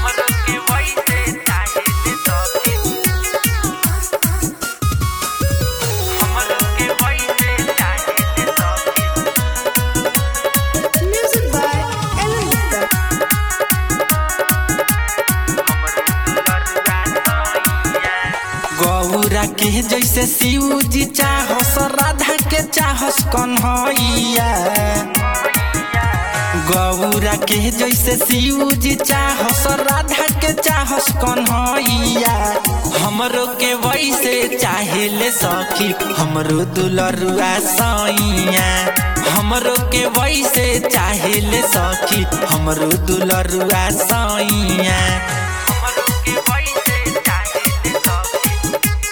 हमरो के वैसे चाहिले सखी हमरो के वैसे चाहिले सखी Music by Ellen Walker. Gaura के जैसे शिव जी चाहस राधा के चाहस कन्हैया गौरा के जैसे शिव जी चाहस राधा के चाहस कन्हैया हमरो के वैसे चाहेले सखी हमरो दुलरुआ सैया हमरो के वैसे चाहेले सखी हमरो दुलरुआ सैया हमरो के वैसे चाहेले सखी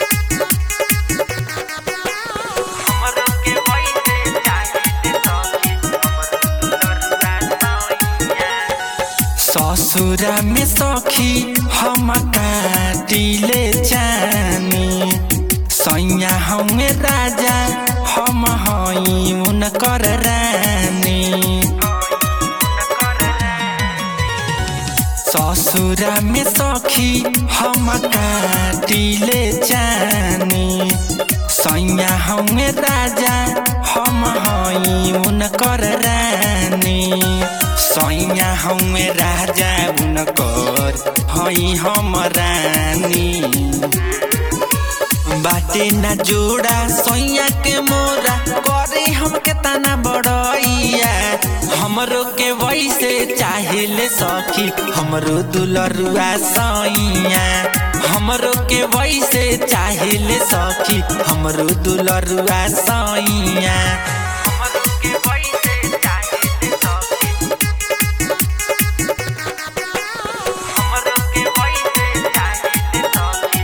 हमरो के वैसे चाहेले सखी हमरो दुलरुआ सैया ससुरा में सखी हम काटिले जानी सैया हमें राजा हम हई उनकर रानी ससुरा में सखी हम काटिले जानी सैया हमें राजा हम हई उनकर रानी सैया हमें राजा उनकर हई हम रानी बाटे ना जोड़ा सैया के मोरा करे हमके तना बड़ैया हमरो के वैसे चाहेले सखी हमरो दुलरुआ सैया हमरो के वैसे चाहेले सखी हमरो दुलरुआ सैया हमरो के वैसे चाहेले सखी हमरो के वैसे चाहेले सखी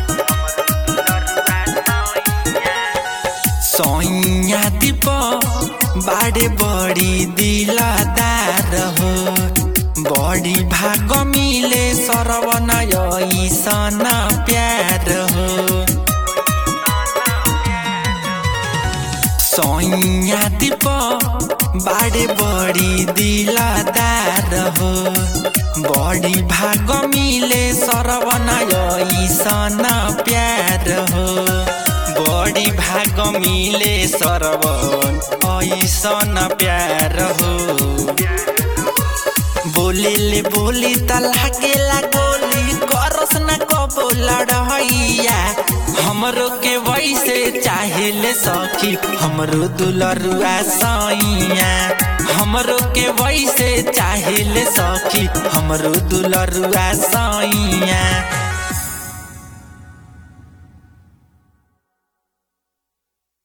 सैया दीप बाड़े बड़ी दिलदार हो बड़ी भाग मिले सरवनय सन प्यार हो सैया दीप बाड़े बड़ी दिलदार हो बड़ी भाग मिले सरवनय सन प्यार हो बड़ी भाग मिले सरवन ऐसन प्यार हो बोले ले बोली त लागेला गोली करस न कबो लड़ैया हमरो के वैसे चाहेले सखी हमरो दुलरुआ सैया हमरो के वैसे चाहेले सखी हमरो दुलरुआ सैया